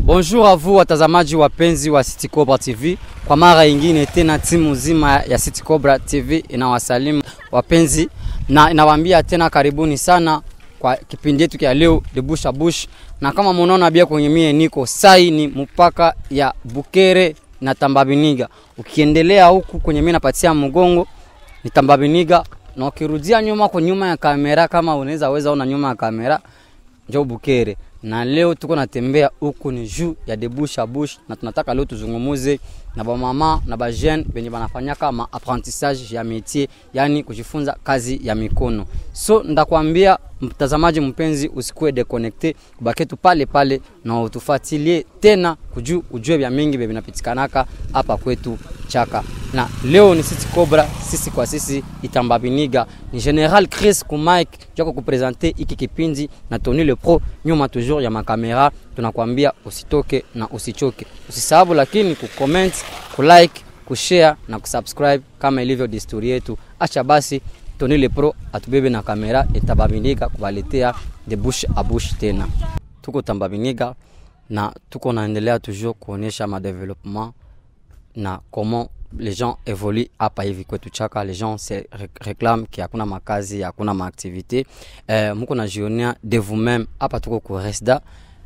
Bonjour à vous watazamaji wapenzi wa City Cobra TV. Kwa mara ingine tena timu nzima ya City Cobra TV inawasalimu wapenzi na inawaambia tena karibuni sana kwa kipindi yetu kia leo de bush a bush, na kama munaona bia kwenye mie niko sai ni mpaka ya Bukere na Tambabiniga. Ukiendelea huku kwenye mie napatia mgongo ni Tambabiniga, na ukirudia nyuma kwa nyuma ya kamera, kama unaweza weza ona nyuma ya kamera njo Bukere na leo tuko natembea huku ni juu ya de bush a bush, na tunataka leo tuzungumuze na bamama na bajene benye banafanyaka ma apprentissage ya métier, yani kujifunza kazi ya mikono. So ndakwambia mtazamaji mpenzi, usikue deconnecte, kubaki tu pale pale na utufuatilie tena kuju ujue vya mingi vya vinapitikanaka hapa kwetu Chaka. Na leo ni City Cobra, sisi kwa sisi Itambabiniga, ni General Chris Kumike jako kupresente iki kipindi na Tony le Pro nyuma toujours ya makamera. Tunakwambia usitoke na usichoke, usisahau lakini kucomment, kulike, kushare na kusubscribe kama ilivyo desturi yetu. Acha basi Tony le Pro atubebe na kamera Itababiniga kubaletea de bush a bush tena. Tuko Tambabiniga na tuko naendelea toujours kuonesha madevelopement na comment les gens évoluent hapa hivi kwetu Chaka. Les gens se réclament ki hakuna makazi, hakuna maaktivité. Eh, muko najionea de vous-même hapa tuko ku Resda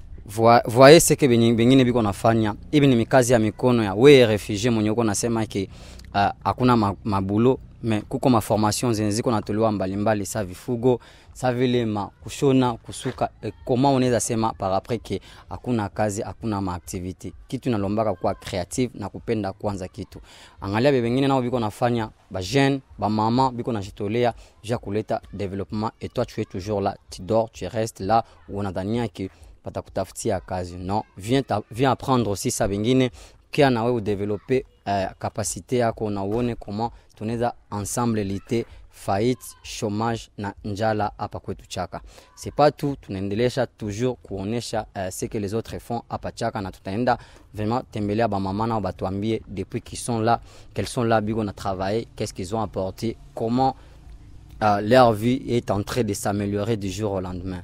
voyez ce que bengine biko nafanya hivi ni mikazi ya mikono ya we refugee mwenye uko nasema ki uh, hakuna ma, mabulo me kuko maformation zenye ziko natolewa mbalimbali sa vifugo sa vile ma kushona kusuka e, koma unaweza sema par après ke hakuna kazi hakuna maaktivite kitu inalombaka kuwa creative na kupenda kwanza kitu angalia bebengine nao biko nafanya bajeune bamama biko najitolea ja kuleta développement et toi tu es toujours là tu dors tu restes là unadhania ki batakutafutia kazi non viens, ta, viens apprendre aussi sa bengine kia nawe udevelope uh, kapasite yako na uone comment tunaweza ensemble lite faillite chômage na njala hapa kwetu Chaka. C'est pas tout, tunaendelesha toujours kuonesha uh, ce que les autres font hapa Chaka, na tutaenda vraiment tembelea bamama nao batuambie depuis qu'ils sont là, quels sont là bigo na travailler, qu'est-ce qu'ils ont apporté, comment uh, leur vie est en train de s'améliorer du jour au lendemain.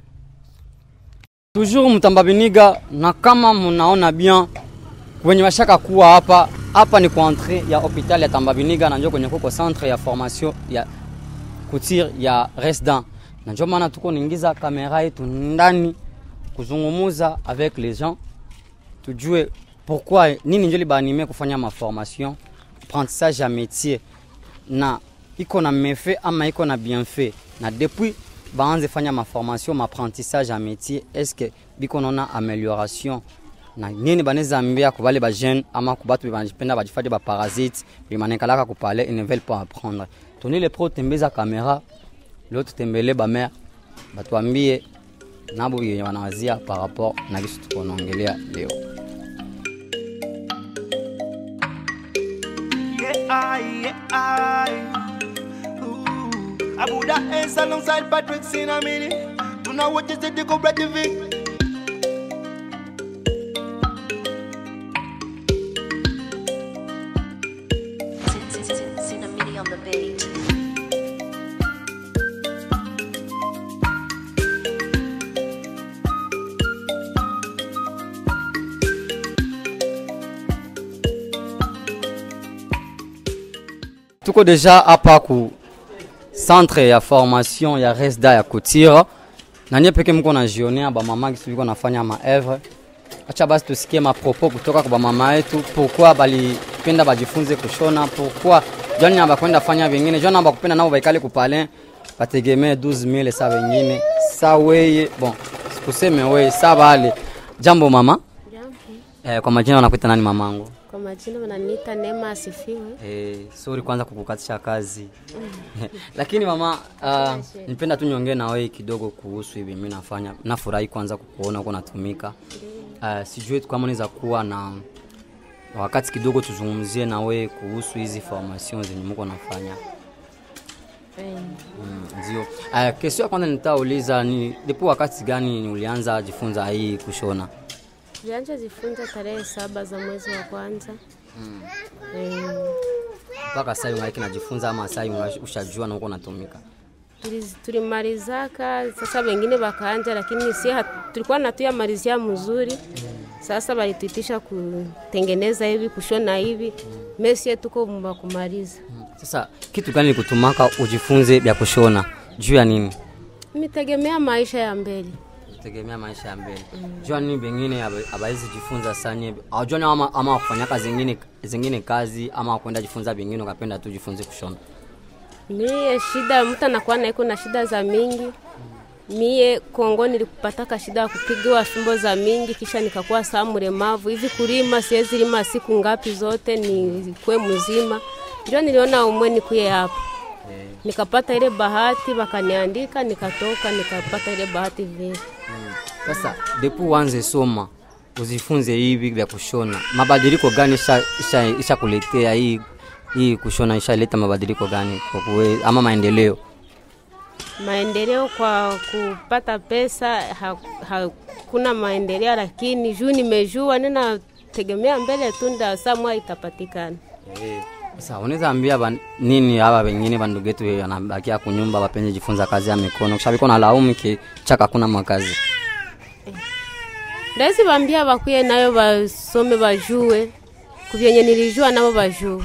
Toujours Mtambabiniga, na kama munaona bien wenye washaka kuwa hapa hapa ni kwa entrée ya hopital ya Tambabiniga na njo kwenye kuko centre ya formation ya couture ya Resdan, na njo maana tuko niingiza kamera yetu ndani kuzungumuza avec les gens, tujue pourquoi nini njo libanime kufanya maformation apprentissage ya métier, na iko na mefe ama iko na bienfait, na depuis baanze fanya maformation maapprentissage ya métier, est-ce que biko naona amélioration na nini banaweza ambia kwa bale bajeune ama kwa batu banapenda bajifate baparasite bimanekalaka kupale ils ne veulent pas apprendre. Tony le pro tembeza kamera leo tutembele bamere batuambie nabo yenye wanawazia par rapport na kitu tuko naongelea leo. Yeah, I, yeah, I. Ooh. Abuda S alongside Patrick Sinamini. Tuna watch the City Cobra TV. Cinnamini on the beat. Tuko deja hapa ku centre ya formation ya Resda ya Kutira na nye peke mko najionea bamama kisu biko nafanya maevre. Acha basi tusikie mapropo kutoka kwa bamama yetu, pourquoi balipenda bajifunze kushona, pourquoi jani namba kwenda fanya vingine, jani namba kupenda nao baikale kupale bategemee 12000 saa wengine saa weye bon, sikuseme weye saa bale. Jambo mama. Jambo. Eh, kwa majina wanakuita nani mamangu? Kwa majina wananiita Neema Asifiwe. Eh, sorry kwanza kukukatisha kazi lakini mama uh, nipenda tu niongee na wewe kidogo kuhusu hivi mimi nafanya nafurahi kwanza kukuona uko natumika uh, sijui kama unaweza kuwa na wakati kidogo tuzungumzie na wewe kuhusu hizi formation zenye mko nafanya Eh, Mm, ndio uh, kesho ya kwanza nitauliza ni depo wakati gani ulianza jifunza hii kushona Tulianza jifunza tarehe saba za mwezi wa kwanza. Eh, mpaka sasa ungaiki najifunza ama sasa unga- ushajua na uko natumika Tuliz- tulimalizaka sasa, wengine wakaanja, lakini si hat- tulikuwa natuyamalizia mzuri Sasa walituitisha kutengeneza hivi kushona hivi, mesie tuko mba kumaliza. Sasa kitu gani kutumaka ujifunze vya kushona juu ya nini? Mitegemea maisha ya mbele. tegemea maisha ya mbele jua nini bengine abawezi jifunza sanye aujoni ama, ama kufanya kazi zingine, zingine kazi ama kwenda jifunza bengine ukapenda tu jifunze kushona Mie shida mtu anakuwa naiko na shida za mingi. Mie Kongo nilikupataka shida ya kupigiwa fimbo za mingi, kisha nikakuwa saa mlemavu hivi. Kulima siwezi lima siku ngapi zote nikuwe mzima, ndio niliona umwe nikuye hapa nikapata ile bahati, wakaniandika nikatoka, nikapata ile bahati vile. sasa depu uanze soma uzifunze hivi vya kushona mabadiliko gani isha, isha, isha kuletea hii hii kushona ishaleta mabadiliko gani kwa kuwe, ama maendeleo Maendeleo kwa kupata pesa ha- hakuna maendeleo, lakini juu nimejua ninategemea mbele tu nda samwa itapatikana. sasa unaweza ambia ban, nini hawa wengine bandugu yetu wanabakia kunyumba wapenye jifunza kazi ya mikono kisha biko na laumu ki chaka kuna makazi Ndawezi bambia bakuye nayo basome bajue kuvyenye nilijua nabo bajue.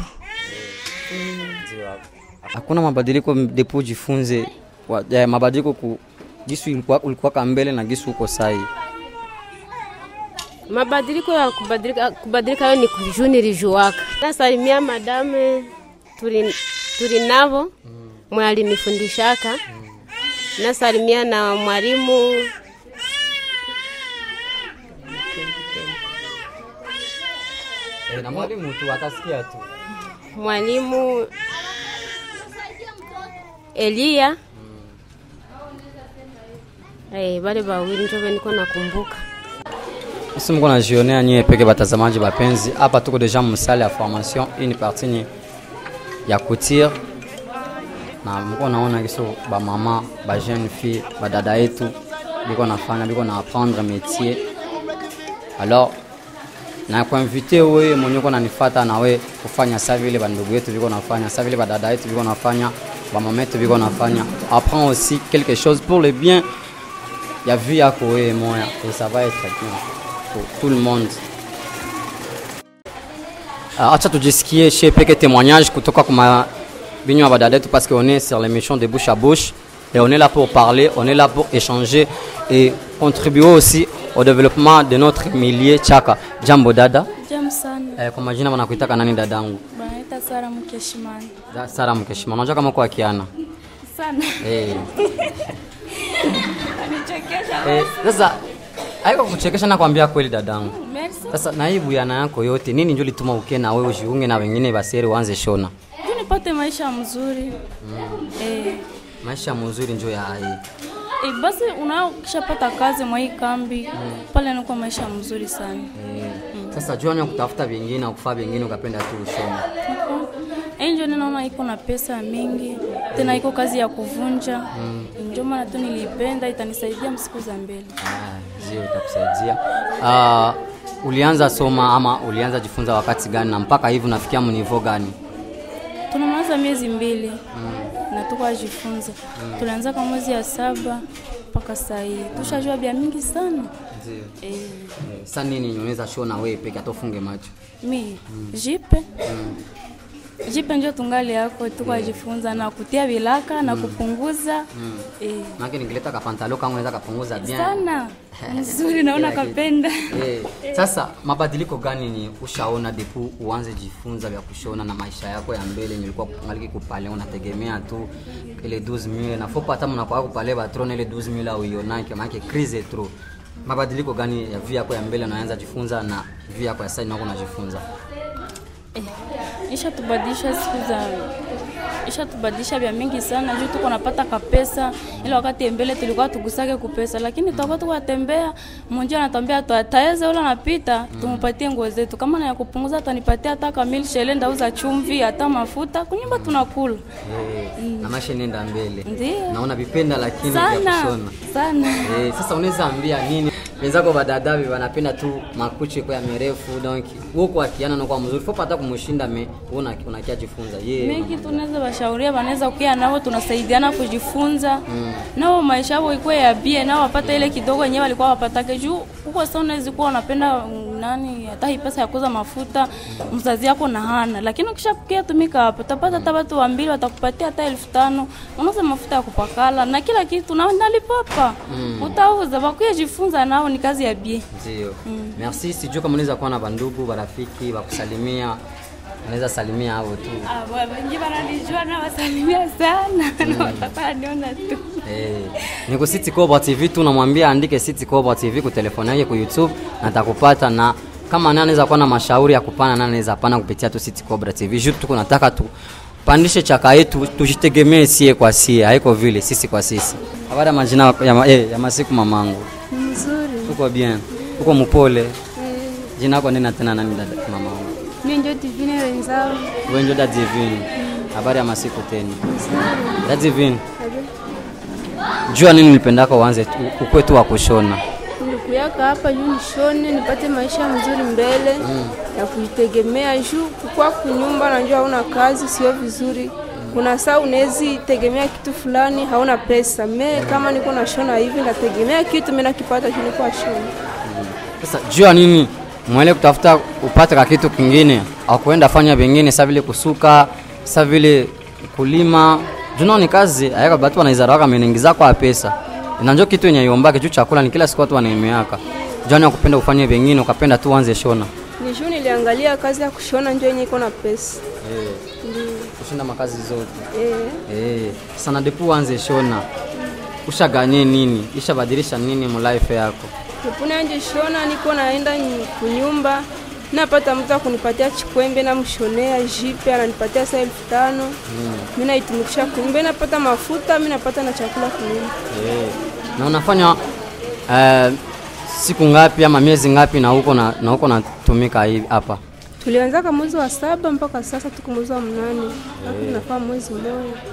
hakuna mabadiliko depo jifunze wa, ya, mabadiliko ku gisu ilikuwa ulikuwa mbele na gisu uko sai Mabadiliko ya kubadilika, kubadilika yo ni juu nilijuaka. Nasalimia madame tuli, tuli navo mwe alinifundishaka. Nasalimia na mwalimu e, na mwalimu tu atasikia tu mwalimu Elia eh, bale bawili njo niko nakumbuka. isi mko najionea nyie peke batazamaji bapenzi hapa tuko deja msale ya formation hii ni parti ni ya couture na mko naona kiso bamama ba jeune fille badada yetu biko nafanya biko na apprendre métier alors na kuinvite wewe mwenye uko nanifata na we kufanya sa vile bandugu yetu biko nafanya sa vile badada yetu biko nafanya bamama yetu biko nafanya apprends aussi quelque chose pour le bien ya vie yako wewe moya et ça va être bien pour tout le monde Ah, acha tujisikie chez peke témoignage kutoka kwa binywa badada yetu parce qu'on est sur l'émission de bouche à bouche et on est là pour parler on est là pour échanger et contribuer aussi au développement de notre milieu chaka jambo dada Jam sana. eh, kwa majina wanakuitaka nani dadangu Banaita Sara Mkeshimani. Da- sara mkeshima unajua kama kwa kiana Sana. eh. Anichekesha. eh, sasa haiko kuchekesha na kuambia kweli dadangu Merci. sasa na hii buyana yako yote nini njo lituma uke na wewe ujiunge na wengine baseri uanze shona Juu nipate maisha mzuri. Eh. maisha mzuri njo ya hii E, basi unao kishapata kazi mwa hii kambi pale inakuwa maisha mzuri sana. Eh, sasa jua ya kutafuta vingine na kufaa vingine ukapenda tu ushona Eh, ndio ninaona iko na pesa mingi tena iko kazi ya kuvunja ndio maana tu nilipenda itanisaidia msiku za mbele. Ah, zio itakusaidia Ah, ulianza soma ama ulianza jifunza wakati gani na mpaka hivi unafikia mnivo gani Tunamaliza miezi mbili na tuko ajifunza. Tulianza kwa mwezi ya saba mpaka saa hii tushajua bia mingi sana eh. Eh, sa nini unaweza shona wewe peke atofunge macho mi jipe jipe njo tungali yako tuko ajifunza na kutia vilaka na kupunguza eh, make nikileta kapantalo kangu naweza kapunguza bien sana mzuri naona Kila kitu. kapenda Eh, sasa mabadiliko gani ni ushaona depu uanze jifunza vya kushona na maisha yako ya mbele yenye ulikuwa ngaliki kupale unategemea tu ile 12000 na fopa hata mnakuwa kupale batrona ile 12000 au ionake maana crise trop mabadiliko gani ya vi yako ya mbele unaanza jifunza na vi yako ya sasa nako unajifunza isha tubadilisha siku za isha tubadilisha vya mingi sana juu tuko napata kapesa ile wakati mbele tulikuwa tugusake kupesa lakini tutakuwa tuko tembea mmoja anatambia taeze ule anapita tumupatie nguo zetu kama na ya kupunguza atanipatia hata kamili shele ndauza chumvi hata mafuta kunyumba tunakula Eh, na maisha nenda mbele Ndiyo. naona vipenda lakini vya sana kushona sana Eh, sasa unaweza ambia nini wenzako badadavi wanapenda tu makuchi kwa mirefu donc huko akiana na kwa mzuri fopa hata kumshinda me una unakia jifunza yeye mingi tunaweza washauria wanaweza kuya nao tunasaidiana kujifunza nao maisha yao ikuwe ya bie nao wapata ile kidogo yenyewe walikuwa wapatake juu huko sasa unaweza kuwa unapenda nani hata hii pesa ya kuuza mafuta mzazi yako na hana, lakini ukishakukia tumika hapo utapata hata watu wambili watakupatia hata elfu tano unauza mafuta ya kupakala na kila kitu na nalipapa utauza bakuye jifunza nao ni kazi ya bie Ndio. Merci. Sijui kama unaweza kuwa na bandugu, barafiki, bakusalimia. Unaweza salimia hao tu. wengi wananijua na wasalimia sana na watapaa niona tu Eh, niko City Cobra TV tu namwambia andike City Cobra TV ku telefoni yake ku YouTube na atakupata na kama nani anaweza kuwa na mashauri ya kupana nani anaweza pana kupitia tu City Cobra TV. Juu tuko nataka tu pandishe chaka yetu tujitegemee sie kwa sie, haiko vile sisi kwa sisi. Habari ya majina ya, ma, eh, ya masiku mamangu. Mzuri. Uko bien. Uko mpole. Jina lako nini tena nani dada mamangu? Mimi ndio divine wenzao. Wewe ndio dada Divine. Habari ya masiku tena. Dada Divine. Jua nini nilipendaka uanze tu- ukwe tu wa kushona. Nilikuyaka hapa juu nishone nipate maisha mzuri mbele na kujitegemea juu kukua kunyumba najua hauna kazi sio vizuri. Kuna saa unawezi tegemea kitu fulani hauna pesa. Me kama niko nashona hivi nategemea kitu mimi nakipata juu niko nashona. Sasa jua nini mwele kutafuta upate ka kitu kingine au kuenda fanya vingine sa vile kusuka sa vile kulima juna ni kazi ayaka batu wanaizaraka menengiza kwa pesa inanjo kitu yenye iombake juu chakula ni kila siku watu wanaemeaka jani ya kupenda ufanye vingine ukapenda tu uanze shona Ni juu niliangalia kazi ya kushona ndio yenye iko na pesa. kushinda makazi zote Eh. Eh, sana depu uanze shona ushaganye nini ishabadilisha nini mu life yako Nipune anje shona niko naenda nyi- kunyumba napata mtu akunipatia chikwembe namshonea jipe ananipatia saa elfu tano mi naitumikisha kunyumba napata mafuta mi napata na chakula kunyumba Eh, na unafanya eh, siku ngapi ama miezi ngapi na huko na, na huko natumika hivi hapa tulianzaka mwezi wa saba mpaka sasa tuko mwezi wa mnane hapo tunafaa mwezi mmoja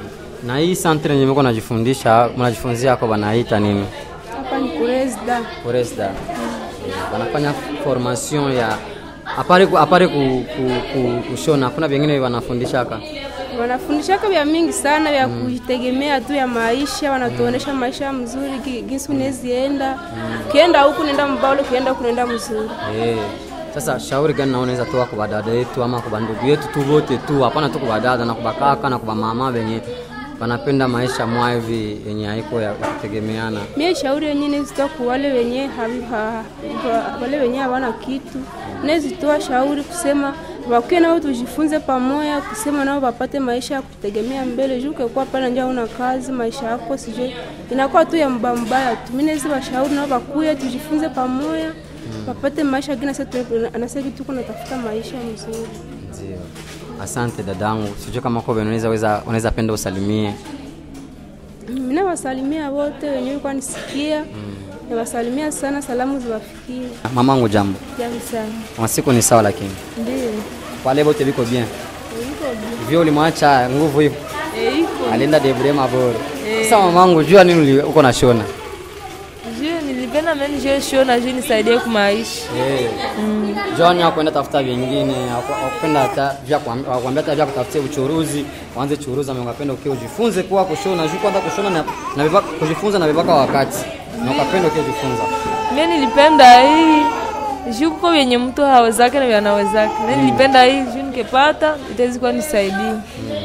na hii santre yenye mko najifundisha mnajifunzia hako banaita nini hapa ni kuresda Foresda Eh, wanafanya formation ya apare ku, apare ku, ku, ku, kushona kuna vingine wanafundishaka wanafundishaka vya mingi sana vya kujitegemea tu ya maisha wanatuonesha maisha mzuri gi- jinsi unezienda ukienda huku nenda mbao ukienda huku nenda mzuri Eh, sasa shauri gani nao unaweza toa kwa badada yetu ama kwa bandugu yetu tu wote tu, hapana tu kwa badada na kwa bakaka na kwa mama wenye wanapenda maisha mwa hivi yenye haiko ya ya kutegemeana. mie shauri yenye nezitoa ku wale wenye havi- ha- ha- wale wenye hawana kitu nezitoa shauri kusema wakuye nao tujifunze pamoja kusema nao wapate maisha ya kutegemea mbele juu ukekuwa pale nja una kazi maisha yako sijui inakuwa tu ya mbaya mbaya tu mi nezi washauri nao wakuye tujifunze pamoja wapate maisha gina anasema tuko natafuta maisha mzuri Ndio. Asante dadangu, sijui kama kwa unaweza weza unaweza penda usalimie. mina wasalimia wote wenye walikuwa nisikia nawasalimia sana salamu ziwafikie Mamangu jambo. jamu sana Masiku ni sawa lakini. ndio Wale wote viko bien. Vyo ulimwacha nguvu hiyo. Alienda debre maboro. Sasa mamangu jua nini uli- uko na shona? Juu nilipenda mimi nijue shona juu nisaidie kumaisha. Eh. John hakwenda tafuta vingine, hakwenda hata vya kuam- hakuambia hata vya kutafutia uchuruzi, waanze churuza, mngapenda ukiwa ujifunze kuwa kushona, juu kwanza kushona na, na vibaka, kujifunza na vibaka wakati. Na ukapenda ukiwa ujifunza. Mimi nilipenda hii juu kuko vyenye mtu hawezake na vyanawezake. Mimi nilipenda hii juu nikipata itaweza kuwa nisaidie.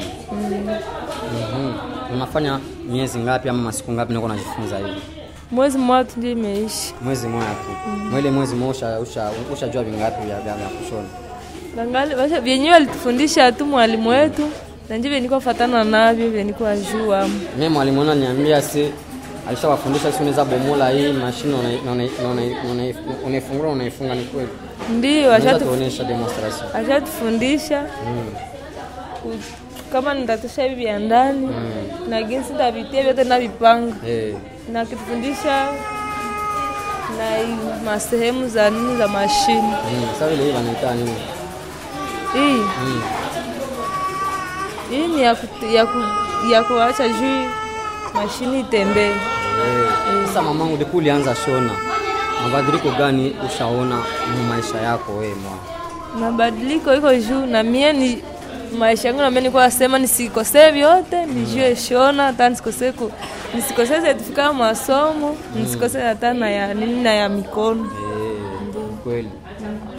Mhm. Unafanya miezi ngapi ama masiku ngapi niko najifunza hivi? Mwezi mmoja tu ndio imeishi. Mwezi mmoja tu. Mwele mwezi mmoja usha usha ushajua vingapi vya vya vya kushona. Bangali basha vyenyewe alitufundisha tu mwalimu wetu na ndio niko fatana navyo vyenye niko ajua. Mimi mwalimu wangu ananiambia si alishawafundisha si unaweza bomola hii mashine una- una- una- una- unaifungua unaifunga ni kweli. Ndio Unaweza ashatu tuonesha demonstration. ashatufundisha ku- kama nitatosha hivi vya ndani na jinsi tavitia vyote navipanga Eh. na kitufundisha na hii masehemu za nini za mashine Mm, sasa vile hii wanaita nini? hii Mm. hii ni ya, ku, ya, ku, ya kuacha juu mashine itembee. Eh. Sasa mamangu, ndipo ulianza shona, mabadiliko gani ushaona mu maisha yako wewe mwa? Mabadiliko iko juu na mie ni maisha yangu nami nilikuwa nasema nisikosee vyote, nijue shona hata nisikosee ku nisikosee sertifika ya masomo, nisikosee hata na ya nini na ya mikono. Eh, kweli.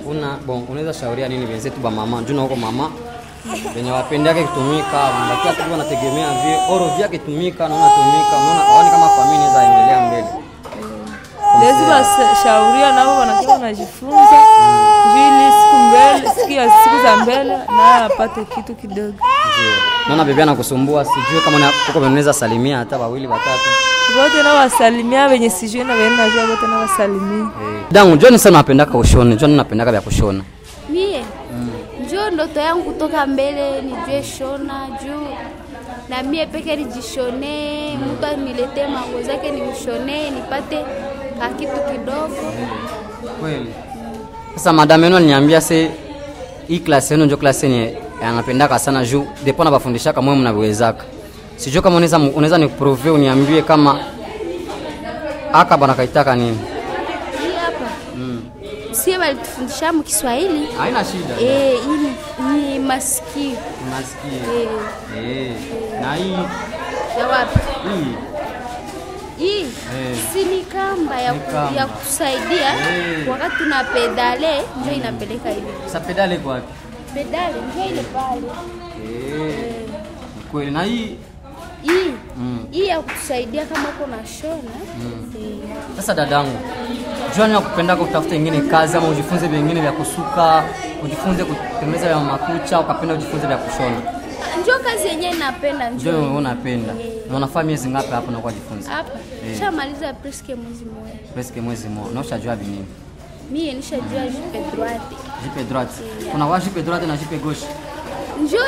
una bon unaweza shauria nini wenzetu ba mama juu na huko mama wenye wapendake kutumika wanabakia tu wanategemea vile oro vyake tumika naona tumika unaona aone kama familia inaweza endelea mbele lezi bashauria nabo wanakuwa wanajifunza juu ili siku mbele siku ya siku za mbele naye apate kitu kidogo Ndio. naona bebe anakusumbua sijui kama una- huko unaweza salimia hata wawili watatu vote na wasalimia wenye sijui na wenye najua vote na wasalimia dangu joni sana napendaka ushone joni napendaka vya kushona mie njo ndoto yangu kutoka mbele nijue shona juu na mie peke nijishonee, mtu aniletee mango zake nimshonee, nipate kakitu kidogo. kweli sasa madame yenu aliniambia se hii klasi yenu njo klasi yenye anapendaka sana juu depo nabafundishaka mwe mnavyowezaka sijui kama unaweza unaweza niprove uniambie kama aka bana kaitaka nini Hii hapa sie walitufundisha mu Kiswahili haina shida eh, hii ni- ni masikio unasikia eh, eh na hii ya wapi hii hii Eh. si ni kamba ya, Ni ku- kamba. ya kutusaidia Eh. wakati tuna pedale, njo inapeleka hivi sasa pedale iko wapi pedale, njo ile pale eh ni kweli na hii hii Mm. hii ya kutusaidia kama uko na shona eh, Sasa dadangu, jua ya kupenda kutafuta ingine kazi ama ujifunze vingine vya kusuka, ujifunze kutengeneza vya makucha, ukapenda ujifunze vya kushona. njo kazi yenyewe napenda Ndio njo wewe unapenda. Na unafaa miezi ngapi hapo na kujifunza? hapa Eh. shamaliza preske mwezi mmoja Presque mwezi mmoja. Na ushajua vinini? mie nishajua jipe droite Jipe droite. Kuna wa jipe droite na jipe gauche. njo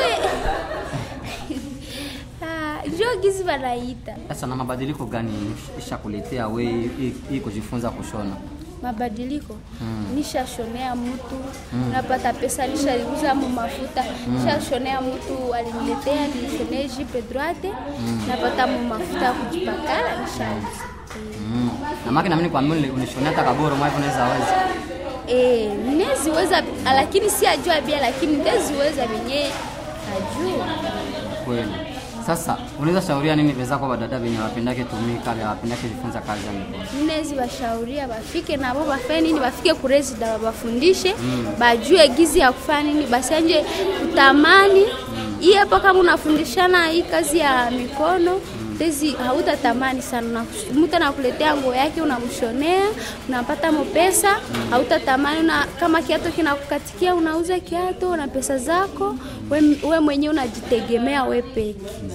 Ah, njo gizi wanaita Sasa na mabadiliko gani ishakuletea wewe hii- hii kujifunza kushona? mabadiliko nishashonea mtu napata pesa nishauza mu mafuta nishashonea mtu aliniletea nishonee jipe droite napata mu mafuta ya kujipakala nishauza Mm. Na maki na mimi kwa mimi unishonea hata kaboro mwa unaweza weza. Eh, neziweza lakini si ajua bia lakini ndeziweza venye ajua Kweli. Sasa unaweza shauria nini wenzako badada wenye wapendake tumika, vya wapendake jifunza kazi ya mikono? nezi bashauria bafike nabo bafanye nini bafike kurezida babafundishe bajue gizi ya kufanya nini basianje kutamani hii hapa kama unafundishana hii kazi ya mikono tezi hautatamani sana Na- mtu anakuletea nguo yake unamshonea unapata mo pesa hautatamani una, kama kiato kinakukatikia unauza kiato na pesa zako we, we mwenyewe unajitegemea we peke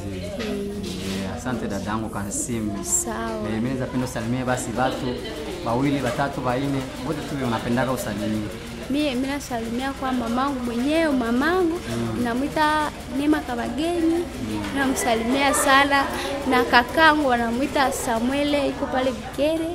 Eh, Asante dadangu Kansimi. sawa Eh, mimi naweza penda usalimie basi watu wawili watatu wanne wote tu unapendaga usalimie. mie mi nasalimia kwa mamangu mwenyewe mamangu namwita Neema Kabageni namsalimia sana na kakangu wanamwita Samuele iko pale Bikere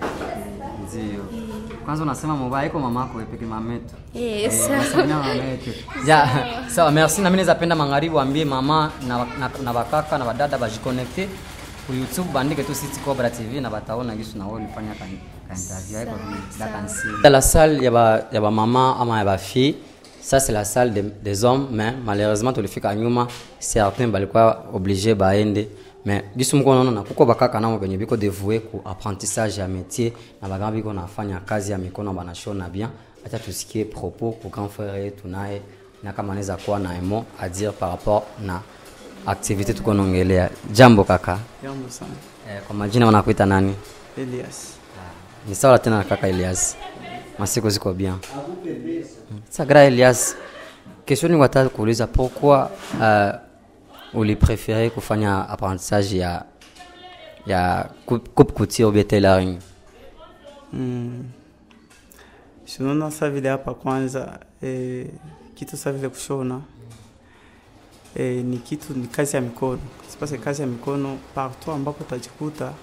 Ndio. Kwanza unasema mobile iko mamako wewe peke mametu. Eh, Eh, sawa. unasalimia mametu. Ja, sawa merci na mimi naweza penda magharibi waambie mama na, na, na bakaka na badada bajiconnecte ku YouTube bandike tu City Cobra TV na bataona gisu na wao ulifanya ka ka interview yako da Kansimi. La salle ya ba ya ba mama ama ya ba fille Ça c'est la salle des, des hommes mais malheureusement tulifika nyuma certains balikuwa obligé baende mais gisu mko naona na kuko bakaka nao benye biko dévoué ku apprentissage ya métier na bagamba biko nafanya kazi ya mikono banashona bien acha tusikie propos ku grand frère yetu naye na kama anaweza kuwa na emo à dire par rapport na activité tuko naongelea jambo kaka Jambo sana. eh, kwa majina wanakuita nani Elias. ni sawa tena na kaka Elias masiku ziko bien sa gra Elias question ni wataka kuuliza pourquoi uh, ulipréféré kufanya apprentissage ya ya coupe coupe couture ou bien tailoring Mm. Shinaona sa vile hapa kwanza eh, kitu sa vile kushona eh, ni kitu ni kazi ya mikono. Sipase kazi ya mikono partout ambapo utajikuta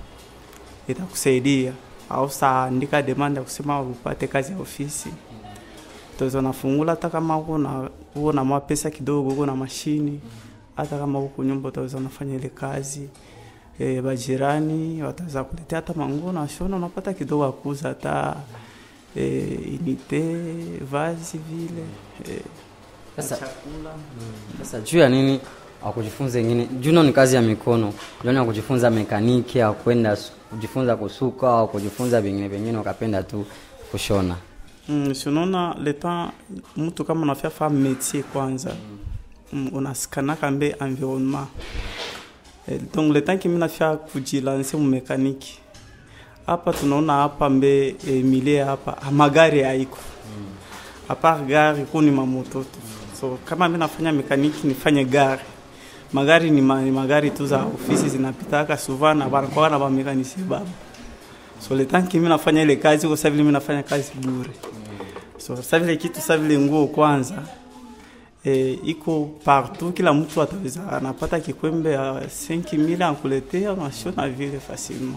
itakusaidia au saandika demand ya kusema upate kazi ya ofisi utaweza nafungula hata kama uko na uko na mapesa kidogo, uko na mashini, hata kama uko nyumba utaweza unafanya ile kazi e, bajirani wataweza kuletea hata manguo na shona, unapata kidogo akuza hata e, inite vazi vile e, Sasa- chakula sasa juu ya nini akujifunza ingine juno ni kazi ya mikono juani ya kujifunza mekaniki au kwenda su- kujifunza kusuka au kujifunza vingine vingine ukapenda tu kushona Mm, si unaona le temps mtu kama unafia fa métier kwanza mm, unasikanaka mbe environnement eh, donc le temps kimi nafia kujilanse mu mekaniki hapa tunaona hapa mbe eh, milie hapa magari haiko apart gari ku ni mamoto tu so kama mi nafanya mekaniki nifanye gari magari ni, ma, ni magari tu za ofisi zinapitaka souvent na banakuwa na bamekanisie baba so le temps kimi nafanya ile kazi kwa sababu mimi nafanya kazi bure so sasa vile kitu sasa vile nguo kwanza e, iko partout kila mtu ataweza anapata kikwembe ya 5000 ankuletea unashona vile facilement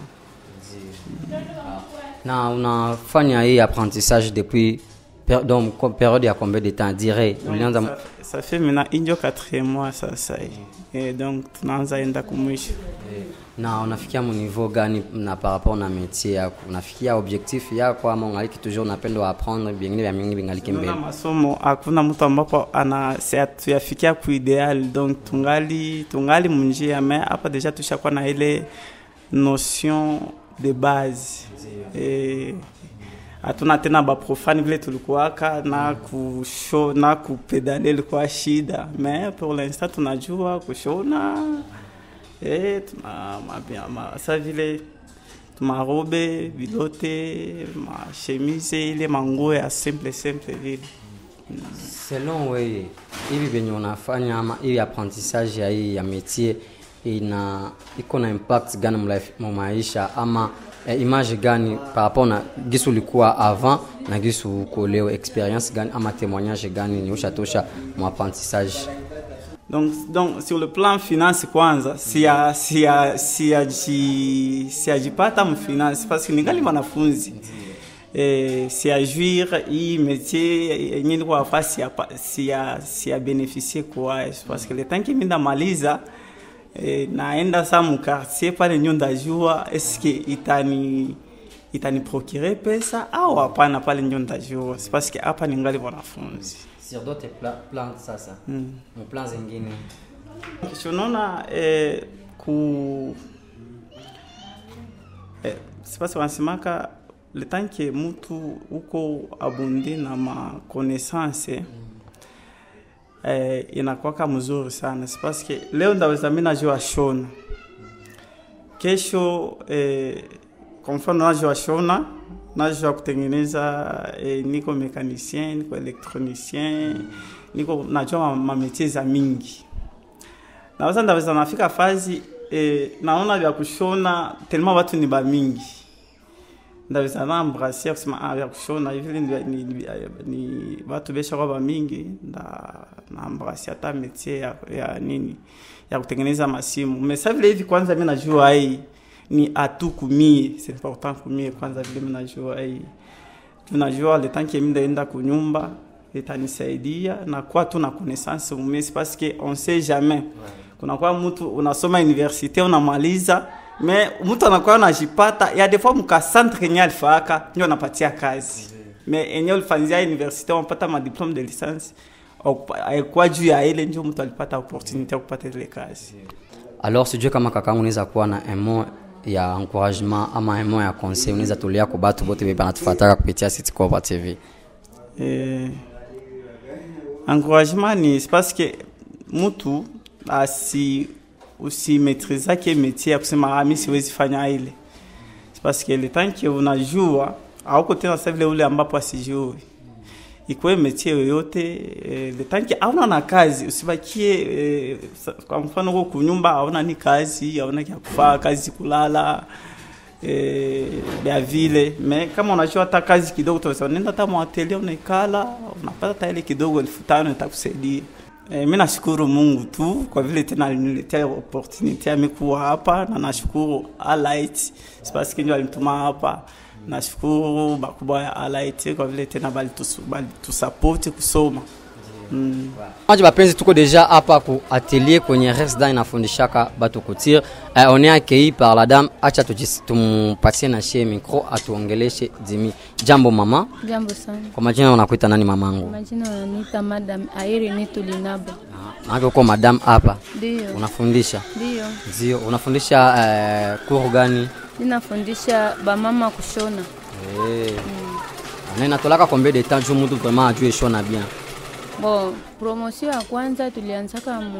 na unafanya hii apprentissage depuis per, donc ko- periode ya combien de temps dire ulianza ça, ça fait maintenant injo 4 mois sasa e, donc tunaanza enda kumwisho na unafikia mu niveau gani na par rapport na métier yako unafikia objectif yako ama ungaliki toujours unapenda apprendre vingine vya mingi vingaliki mbele Unaona masomo hakuna mtu ambapo ana se- tuyafikia ku ideal donc tungali tungali munjia mais hapa deja tushakuwa na ile notion de base eh, hatuna tena baprofani vile tulikuwaka na kusho na kupedale ilikuwa shida mais pour l'instant tunajua kushona eh, tuna mabia- ma, sa vile marobe vilote mashemise ile manguo ya simple simple vile selon wewe hivi venye unafanya ama hii apprentissage ya hii ya métier ina iko na impact gani mu life- mu maisha ama eh, image gani par rapport na gisu ulikuwa avant na gisu uko leo experience gani ama témoignage gani ni ushatosha mu apprentissage donc, donc sur le plan finance kwanza siya siya siyaji siyajipata mfinance parce que ningali mwanafunzi eh, siyajuire hii métier yenye nilikuwa nafa siya siya siya beneficie kwayo parce que le temps kimi ndamaliza eh, naenda sa mu quartier pale nyo ndajua eske itani itani procure pesa au hapana pale nyo ndajua c'est parce que hapa ningali mwanafunzi sur d'autres pla plans sasa mm. mu plans zingine Kisha unaona eh, ku eh, sipasi wanasemaka le temps que mtu uko abunde na makonaissance eh, inakwaka mzuri sana si parce que leo ndaweza mi najua shona kesho eh, kwa mfano najua shona najua kutengeneza eh, niko mekanicien niko elektronicien niko najua ma- mametie za mingi naweza ndaweza nafika fazi eh, naona vya kushona telema watu ni bamingi ndaweza naambrasia kusema ah, vya kushona hivi ni, ni, ni, ni watu beshakuwa bamingi nda naambrasia hata metie ya, ya nini ya kutengeneza masimu mesa vile hivi kwanza mi najua hii ni atu kumie c'est important kumie kwanza vile mi najua hii tunajua le temps que mi ndaenda kunyumba itanisaidia na kwa tu na connaissance umesi parce que on sait jamais kunakuwa mtu unasoma universite unamaliza me mtu anakuwa unajipata ya des fois mka centre yenye alifaaka ndio anapatia kazi me enye ulifanyia universite unapata ma diplome de licence alikuwa juu ya ile ndio mtu alipata opportunité ya kupata ile kazi alors sijue kama kakangu unaweza kuwa na un mot ya encouragement ama un mot ya conseil unaweza tolea kwa batu bote bebe banatufataka kupitia City Copa TV eh, encouragement ni c'est parce que mtu asi usimetrizake métier ya kusema ah, mi siwezi fanya ile c'est parce que le temps que unajua auko tena sa vile ule ambapo asijui ikuwe métier yoyote eh, le temps que auna na kazi usibakie eh, sa- kwa mfano uko kunyumba auna ni kazi auna kia kufaa kazi kulala eh, ya vile me kama unajua hata kazi kidogo tunaweza nenda hata mwatelia unaikala unapata hata ile kidogo elfu tano itakusaidia E, mi nashukuru Mungu tu kwa vile tena aliniletea opportunity ya mikuwa hapa na nashukuru Alight parce que ndio alinituma hapa. Nashukuru bakubwa ya Alight kwa vile tena balitus- balitusupport kusoma. Mm. maji bapenzi tuko deja hapa ku atelier kwenye resda inafundishaka batu kutir eh, on est accueilli par la dame acha tujis- tumpatie na shie micro atuongeleshe dimi jambo mama Jambo sana. kwa majina unakuita nani mamangu Majina wananiita Madam Airi Nitulinabo. maake uko madam hapa Ndio. unafundisha Ndio. ndio unafundisha eh, kuru gani Ninafundisha bamama kushona. Eh. na inatolaka combien de temps juu mtu vraiment ajue shona bien Bon, promotion ya kwanza tulianzaka mu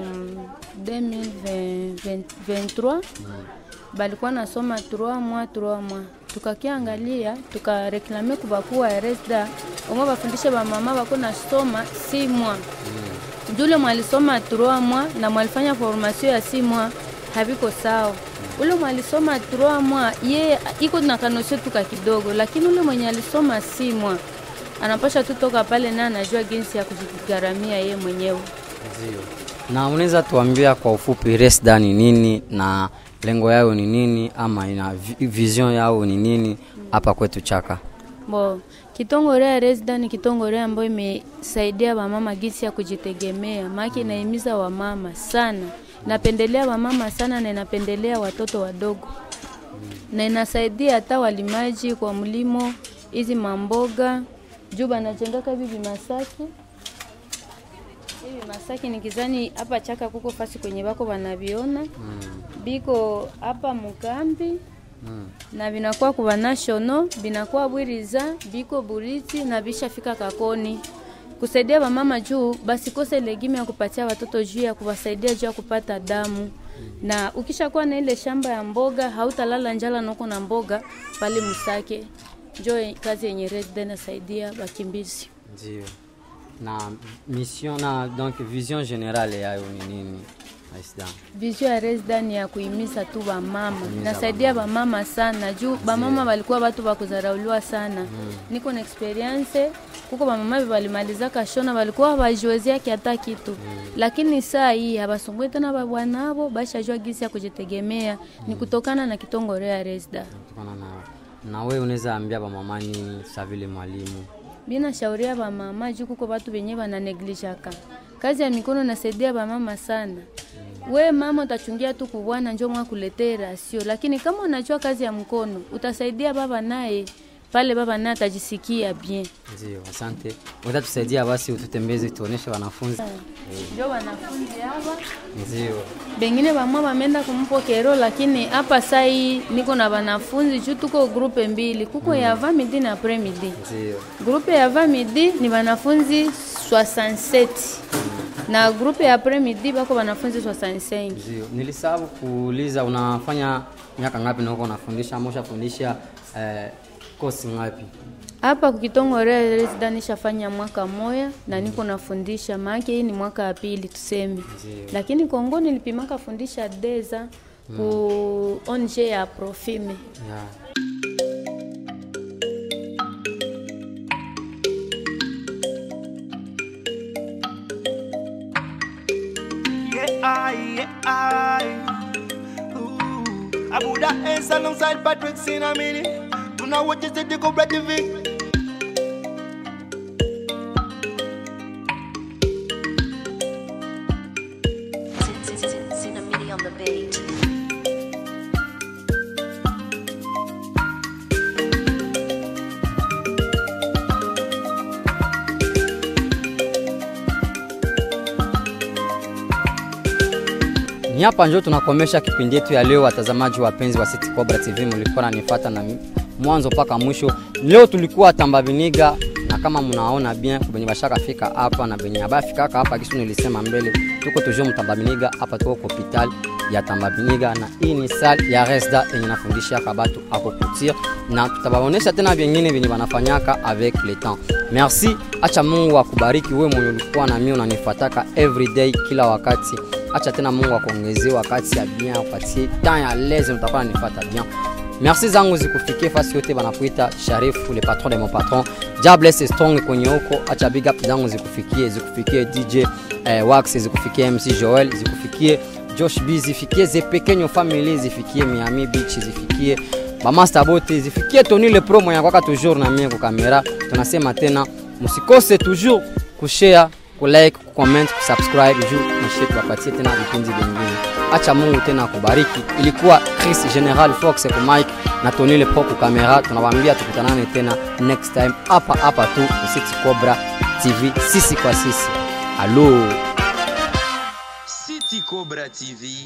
2023 balikuwa nasoma 3 mois 3 mois tukakiangalia tukareklame kubakuwa resda omwe bafundishe bamama bako nasoma 6 mois jule mwalisoma 3 mois na mwalifanya formation ya 6 mois haviko sawa ule mwalisoma 3 mois ye iko na kanosio tuka kidogo lakini ule mwenye alisoma 6 mois anapasha tu toka pale na anajua jinsi ya kujigharamia ye mwenyewe na unaweza tuambia kwa ufupi resda ni nini na lengo yao ni nini ama ina vi- vision yao ni nini hapa kwetu chaka Bo, kitongore ya resda ni kitongore ambayo imesaidia wamama gisi ya kujitegemea, maana inahimiza wamama sana, napendelea wamama sana na inapendelea watoto wadogo, na inasaidia hata walimaji kwa mlimo hizi mamboga juu banajengaka hivi vimasaki hivi masaki nikizani hapa chaka kuko fasi kwenye bako wanaviona biko hapa mukambi na vinakuwa kuva national vinakuwa bwiriza biko buriti na bishafika kakoni kusaidia wamama juu basikose legime ya kupatia watoto juu ya kuwasaidia juu ya kupata damu na ukishakuwa na ile shamba ya mboga hautalala njala noko na mboga pale Musake. Njo kazi yenye Red nasaidia wakimbizi. ndio na mission na donc vision generale yayo ni nini Aisda? Vision ya Resda ni ya kuhimiza tu wamama, nasaidia wamama sana juu wamama walikuwa watu wa kudharauliwa sana. Niko na experience kuko wamama walimaliza kashona walikuwa hawajiwezeaki hata kitu, lakini saa hii hawasumbui tena babwanavo, bashajua gisi ya kujitegemea. Ni kutokana na kitongore ya Resda. Kutokana na na wewe unaweza ambia bamama nini sa vile mwalimu Bina shauria bamama juu kuko watu wenye wananeglijaka kazi ya mikono nasaidia bamama sana. We mama utachungia tu kubwana njo mwa kuletea rasio, lakini kama unajua kazi ya mkono utasaidia baba naye pale, baba naye atajisikia bien. ndio asante utatusaidia basi ututembeze tuoneshe wanafunzi Njo wanafunzi hapa ndio bengine bamwa bamenda kumpokero, lakini hapa sai niko na wanafunzi juu tuko grupe mbili, kuko ya va midi na après midi. ndio Grupe ya va midi ni wanafunzi 67 na grupe ya après midi bako wanafunzi 65. ndio nilisahau kuuliza unafanya miaka ngapi na uko unafundisha ama ushafundisha eh, kosi ngapi Hapa kukitongore resida nishafanya mwaka moya na niko nafundisha, maana hii ni mwaka ya pili tuseme, lakini Kongo nilipimaka fundisha deza ku onje ya profime yeah. Yeah, I, yeah, I. Ooh. Abuda Ace alongside Patrick Sinamini. Tuna watch is the Cobra TV. Cinnamini on the beat. Ni hapa njo tunakomesha kipindi yetu ya leo, watazamaji wapenzi wa City Cobra TV, mlikuwa nanifuata na mwanzo mpaka mwisho. Leo tulikuwa Tambaviniga na kama mnaona bien benye bashaka fika hapa na benye abafikaka hapa, kisu nilisema mbele, tuko toujours mtambaviniga hapa, tuko kwa hospital ya Tambaviniga na hii ni salle ya Resda yenye nafundisha kabatu ako kutia, na tutabaonesha tena vingine vyenye wanafanyaka avec le temps. Merci, acha Mungu akubariki wewe mwenye ulikuwa na mimi unanifuataka everyday kila wakati acha tena Mungu akuongezee wakati ya bien, upatie temps ya leze, utakuwa unanifuata bien. Merci zangu zikufikie fasi yote, banakuita Sharifu le patron de mon patron. God bless you strong kwenye huko, acha big up zangu zikufikie, zikufikie DJ eh, Wax, zikufikie MC Joel, zikufikie Josh B, zifikie Zepekenyo family, zifikie Miami Beach, zifikie Bamaster bote, zifikie Tony le pro mwenye kwaka toujours na mie kwa kamera. Tunasema tena msikose toujours kushare kulike, kucomment, kusubscribe juu nishe tuwapatie tena vipindi vingine. Acha Mungu tena akubariki. Ilikuwa Chris General Fox kwa mic na Tony le Pro kwa kamera. Tunawaambia tukutanane tena next time hapa hapa tu City Cobra TV, sisi kwa sisi. Alo. City Cobra TV.